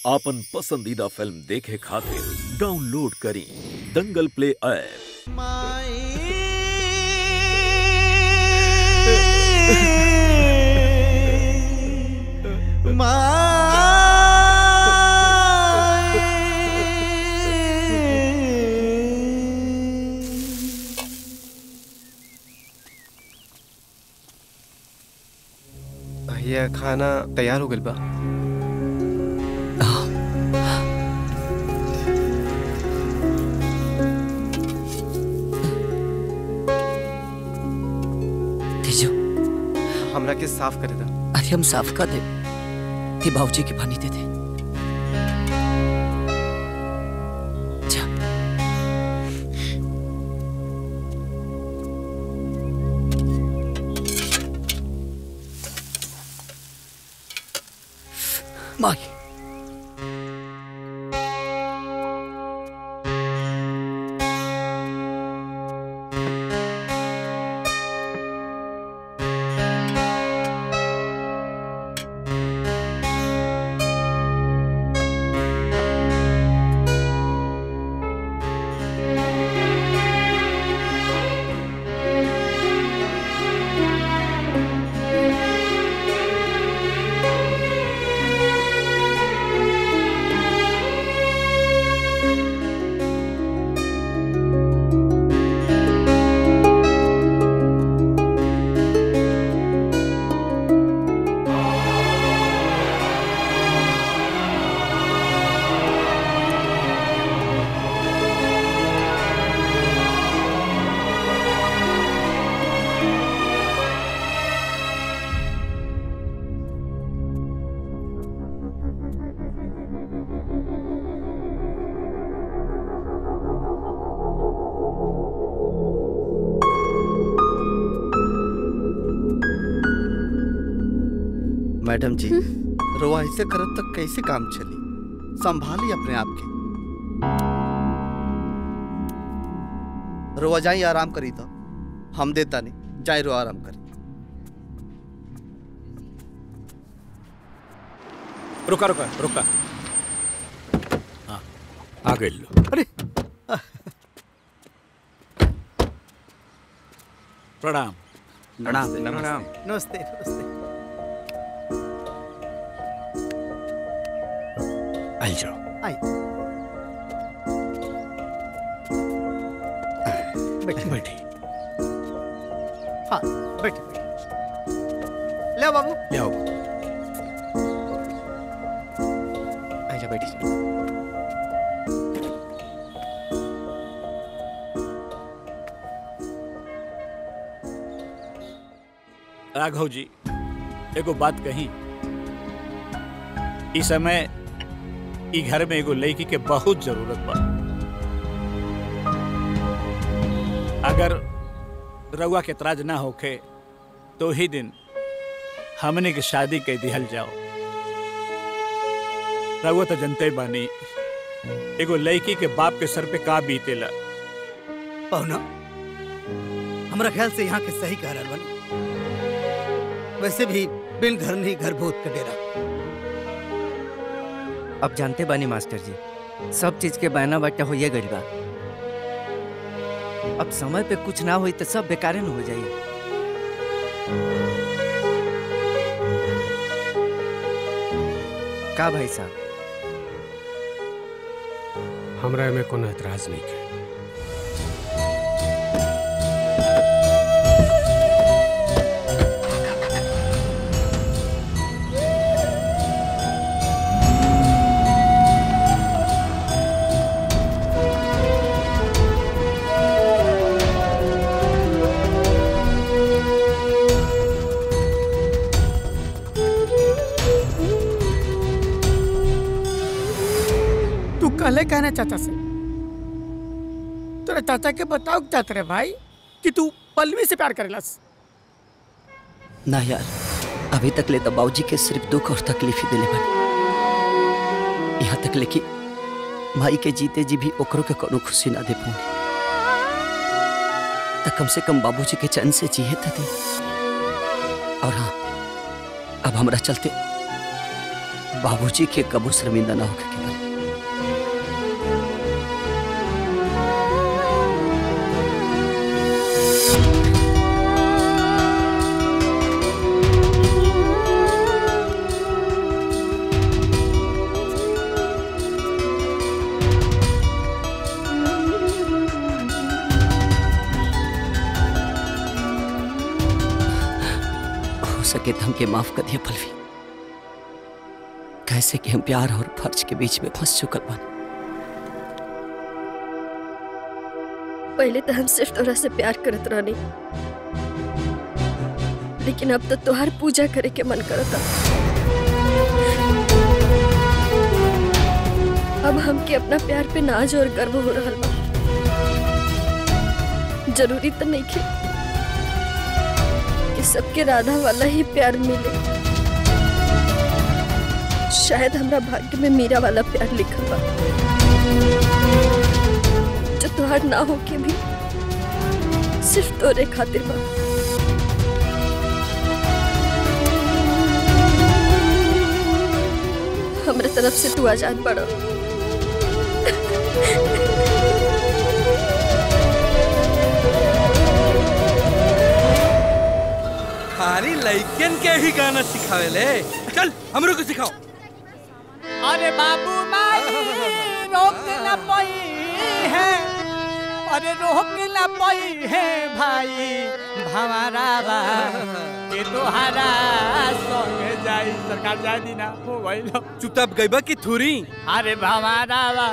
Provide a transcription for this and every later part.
आपन पसंदीदा फिल्म देखे खातिर डाउनलोड करी दंगल प्ले ऐप भैया खाना तैयार हो गइल बा तेजो हमरा के साफ करे दा अरे हम साफ कर दे ते बाबूजी के पानी दे दे जा माई मैडम जी रोआ ऐसे करत तो कैसे काम चली संभाली अपने आप के रोआ जाई आराम करी तो हम देता नहीं जाए रो आराम करी रुका रुका रुका हाँ आ गई लो अरे प्रणाम प्रणाम प्रणाम नमस्ते नमस्ते आई जाओ आई बैठिए बैठी हाँ बैठिए बैठिए ले आओ बाबू ले आओ आइजा बैठी जा राघव जी एगो बात कही इस समय ई घर में एगो लड़की के बहुत जरूरत बा अगर रउआ के तराज ना होखे तो ही दिन हमने की शादी के दिहल जाओ रउआ तो जनते बानी एगो लड़की के बाप के सर पे का बीतेला पहुना हमरा ख्याल से यहाँ के सही कह रहल बानी वैसे भी बिन घर नहीं घर भूत का डेरा अब जानते बानी मास्टर जी सब चीज के बहना बाटा होइए गइल बा अब समय पे कुछ ना होई तो सब बेकारे न हो जाई का भाई साहब हमरा में कोनो एतराज नहीं है तू कहले कहना चाचा से तेरे चाचा के बताओ क्या तेरे भाई कि तू पल्लवी से प्यार करेलस ना यार अभी तक ले तो बाबूजी के सिर्फ दुख और तकलीफ ही दिले बनी यहाँ तक ले कि माई के जीते जी भी ओकरों के कोनो खुशी ना दे पाऊंगी तो कम से कम बाबूजी के चैन से जिए तो दे और हाँ अब हमरा चलते बाबूजी के कबो शर्मिंदा ना होके के बने हो सके तो हमके माफ कर दिया पलवी कैसे कि हम प्यार और फर्ज के बीच में फंस चुकल बन पहले तो हम सिर्फ तोरा से प्यार करत रहनी लेकिन अब तो तोहार पूजा करे के मन करता अब हमके अपना प्यार पे नाज और गर्व हो रहा बा जरूरी तो नहीं खे कि सबके राधा वाला ही प्यार मिले शायद हमरा भाग्य में मीरा वाला प्यार लिखल बा जो तोहार ना हो के भी सिर्फ तोरे खातिर बा हमरे तरफ से तू आजाद बड़ा खाली लइकन के ही गाना सिखावे ले चल हमरो को सिखाओ अरे बाबू माई रोक न पाई है अरे रोक न पाई है भाई भंवरा बा के तोहारा संग जाई सरकार जाय दी ना हो गइल चुपचाप गइबा की थुरी अरे भंवरा बा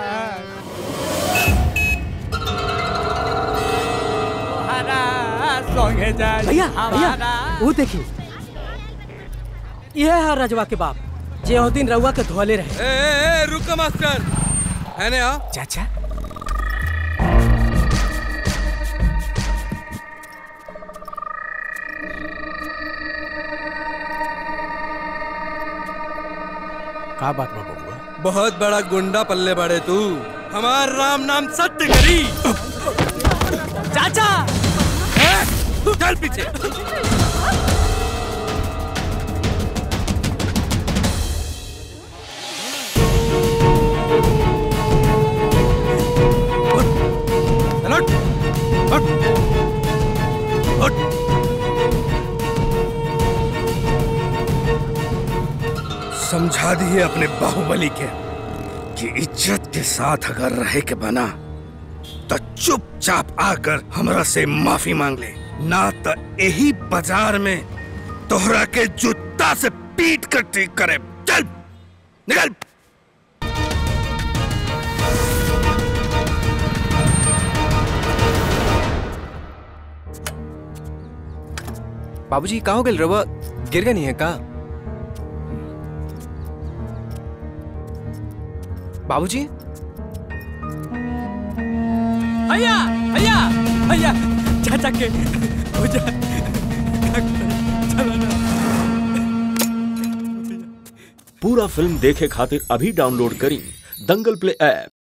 तोहारा संग जाई भैया हमारा भैया वो देखिए यह है रजवा के बाप जे ओ दिन रउआ के धोले रहे ए, ए, ए रुको मास्टर है ने आ चाचा का बात बा बबुआ बहुत बड़ा गुंडा पल्ले बड़े तू हमार राम नाम सत्य करी चाचा चल पीछे चल, उठ, उठ, उठ। समझा दिए अपने बाहुबली के कि इज्जत के साथ अगर रहे के बना तो चुपचाप आकर हमरा से माफी मांग ले ना तो यही बाजार में तोहरा के जूता से पीट कर ठीक करे चल निकल बाबूजी कहाँ हो गए रवा गिर गए नहीं है का बाबूजी भैया भैया भैया चाचा के हो जा चलो ना पूरा फिल्म देखे खातिर अभी डाउनलोड करी दंगल प्ले ऐप